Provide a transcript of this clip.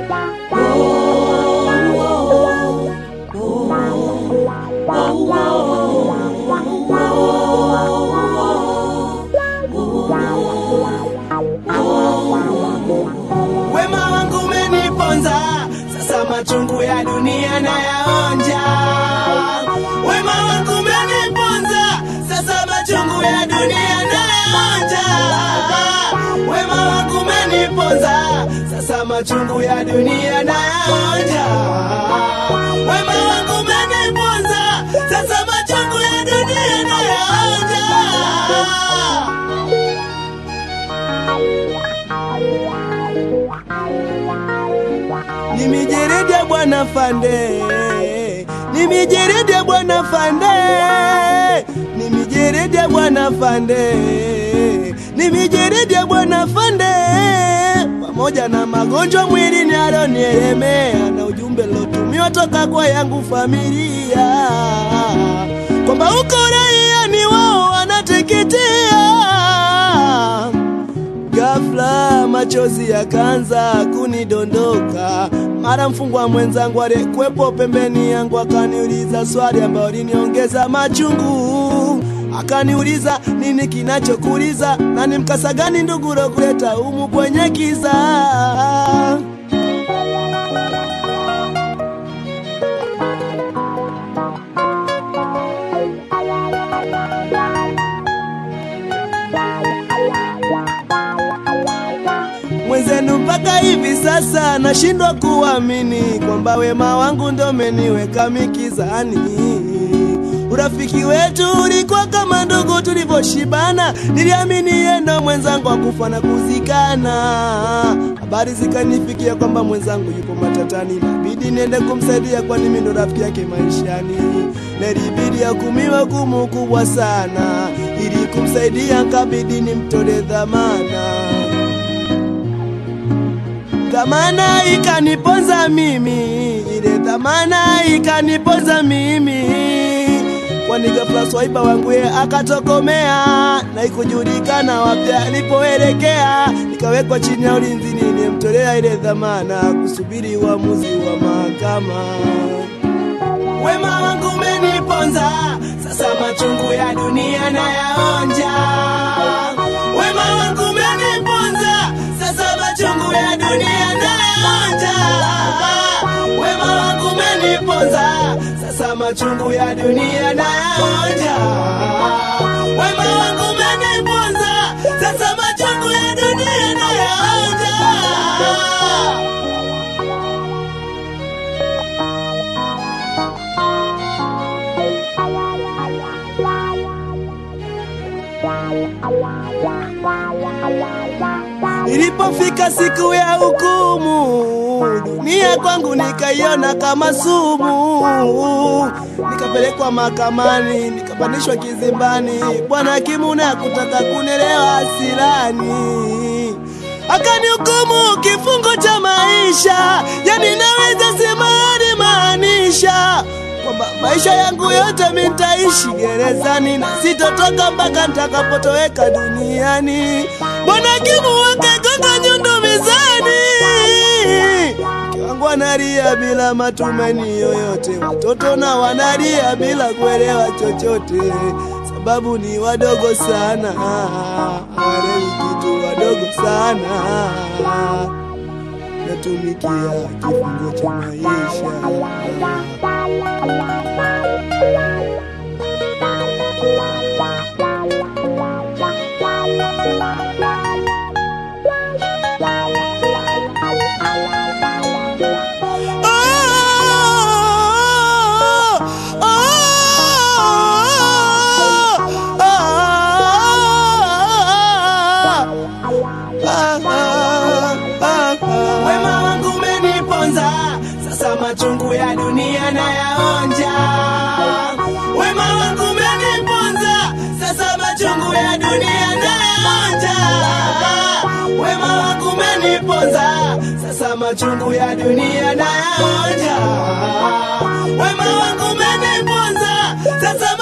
Wema wangu umeniponza, sasa machungu ya dunia nayaonja. Wema wangu umeniponza, sasa machungu ya dunia nayaonja. Wema wangu umeniponza, sasa machungu ya dunia nayaonja. Wema wangu umeniponza, sasa machungu ya dunia nayaonja. Ni mijeredi ya bwana Fande, ni mijeredi ya bwana Fande, ni mijeredi ya bwana Fande, ni mijeredi ya bwana Fande, pamoja na magonjwa mwilini alionielemea na ujumbe lotumiwa toka kwa yangu familia kwamba uko raia ni wao wanateketea Ghafla machozi yakaanza kunidondoka, mara mfungwa mwenzangu aliyekuwepo pembeni yangu akaniuliza swali ambayo liniongeza machungu. Akaniuliza nini kinachokuliza na ni mkasa gani ndugu kuleta humu kwenye kiza. mwenzenu mpaka hivi sasa nashindwa kuamini kwamba wema wangu ndo umeniweka mikizani. Urafiki wetu ulikuwa kama ndugu tulivyoshibana, niliamini yeye ndo mwenzangu akufa na kuzikana. Habari zikanifikia kwamba mwenzangu yupo matatani, inabidi niende kumsaidia, kwani mimi ndo rafiki yake maishani. Nilibidi hukumiwe hukumu kubwa sana, ili kumsaidia kabidi nimtole dhamana dhamana ikaniponza mimi, ile dhamana ikaniponza mimi, kwani ghafla swaiba wangu ye akatokomea na ikujulikana wapi alipoelekea. Nikawekwa chini ya ulinzi, nilimtolea ile dhamana kusubiri uamuzi wa mahakama. Wema wangu umeniponza, sasa machungu ya dunia nayaonja. Wema wangu umeniponza, sasa machungu ya dunia nayaonja. Wema wangu umeniponza, sasa machungu ya dunia nayaonja. Wema wangu umeniponza, sasa machungu ya dunia nayaonja. Ilipofika siku ya hukumu, dunia kwangu nikaiona kama sumu. Nikapelekwa mahakamani, nikapandishwa kizimbani. Bwana hakimu na kutaka kunelewa hasirani, akanihukumu kifungo cha maisha, yani naweza sema alimaanisha kwamba maisha yangu yote mimi nitaishi gerezani na sitotoka mpaka nitakapotoweka duniani. Bwana hakimu wakagonga nyundo mizani, mke wangu analia bila matumaini yoyote, watoto na wanalia bila kuelewa chochote, sababu ni wadogo sana, hawaelewi kitu, wadogo sana, natumikia kifungo cha maisha. Wema wangu umeniponza, sasa machungu ya dunia nayaonja. Wema wangu umeniponza, sasa machungu ya dunia nayaonja. Wema wangu umeniponza, sasa machungu ya dunia nayaonja. Wema wangu umeniponza, sasa